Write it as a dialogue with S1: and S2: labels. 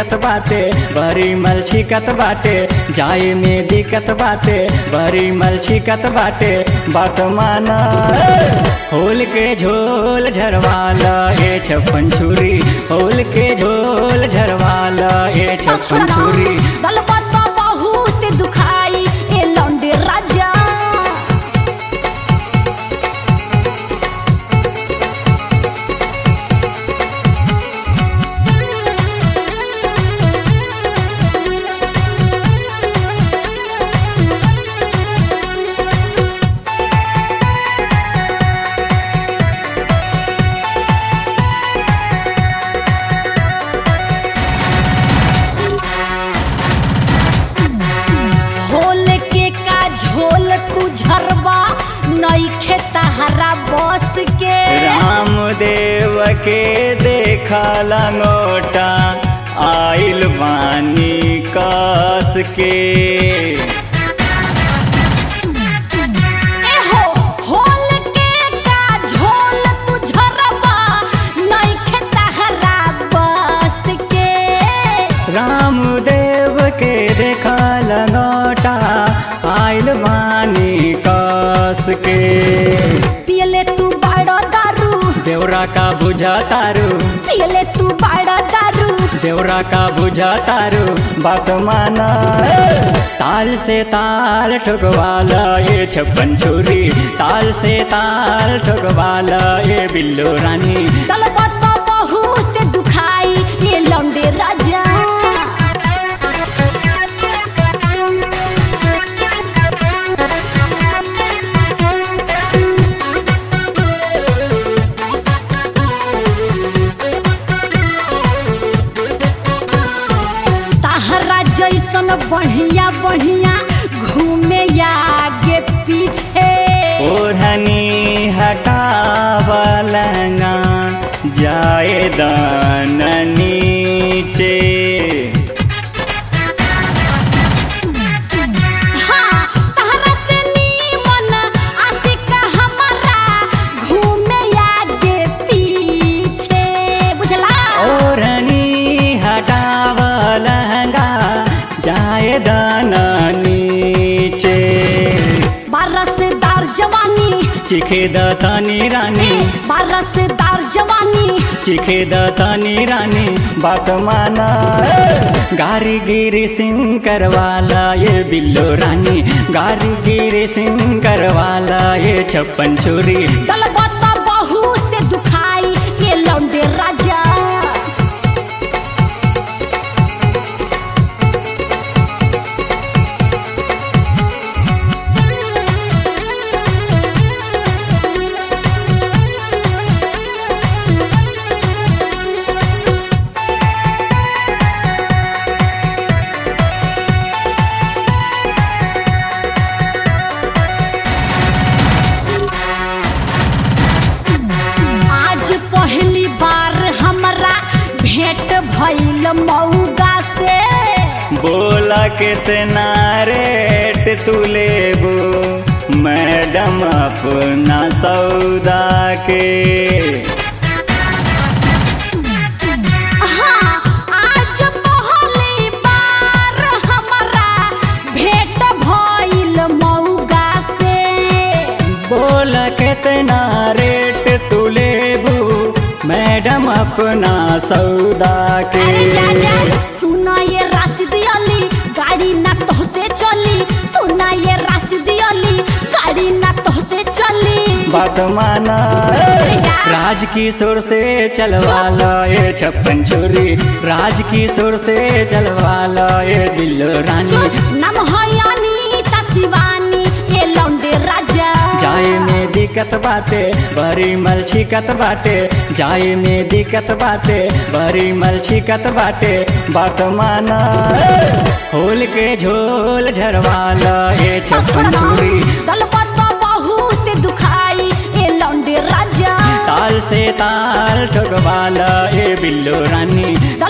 S1: दिक्कत बाटे बड़ी मल छिकत बाटे जाए में दिक्कत बाटे बड़ी मल छिकत बाटे वर्तमान होल के झोल झरवाला ए छप्पन छुरी होल के झोल झरवाला ए छप्पन छुरी
S2: गलबात बा बहुत दुखाई ए लौंडे राजा होल के का झोल तू झरबा नई खेतहरा बस के
S1: रामदेव के देखा लंगोटा आइल बानी कस के
S2: ए हो होल के का झोल तू झरबा नई खेतहरा बस के
S1: रामदेव के देखा लंगोटा आइल बानी कस के
S2: पियले तू बड़ो दारू
S1: देवरा का बुझा तारू
S2: पियले तू बड़ो दारू
S1: देवरा का बुझा तारू बात माना ताल से ताल ठोकवाला ये छप्पन छुरी ताल से ताल ठोकवाला ये बिल्लो रानी
S2: गलबात बा बहुत दुखाई ये लौंडे राजा ताहरा जैसन बढ़िया बढ़िया घूमे आगे पीछे
S1: ओढ़नी हटावलंगा जाए दान नीचे
S2: हाँ, ताहरा से नीमन आशिक हमारा घूमे आगे पीछे बुझला
S1: ओढ़नी हटावलंगा जाए दान नीचे
S2: बारसदार जवानी
S1: चिखे दतानी रानी
S2: बारसदार जवानी
S1: चिखे दतानी रानी बात माना गारी गिरी सिंह करवाला ये बिल्लो रानी गारी गिरी सिंह करवाला ये छप्पन छुरी
S2: गलबात बहुत दुखाई ये लौंडे राजा आज पहली बार हमरा भेंट भइल मऊगा से
S1: बोला कितना रेट तू लेबो मैडम अपना सौदा के
S2: हाँ, आज पहली बार हमरा भेंट भइल मऊगा से
S1: बोला कितना रेट तू लेबू मैडम अपना सौदा के
S2: अरे जा जा सुना ये राशिद अली गाड़ी ना तोहसे चली सुना ये राशिद अली गाड़ी ना तोहसे चली
S1: बात माना राज किशोर से चलवाला ये छप्पन छोरी राज किशोर से चलवाला ये दिल रानी
S2: नाम है अनीता शिवानी ये लौंडे राजा
S1: जाए में दिक्कत बाटे बड़ी मल छिकत बाटे जाए में दिक्कत बाटे बड़ी मल छिकत बाटे बात माना होल के झोल झरवाला ये छप्पन छुरी
S2: गलबात बहुत दुखाई ये लौंडे राजा
S1: ताल से ताल ठोकवाला ये बिल्लो रानी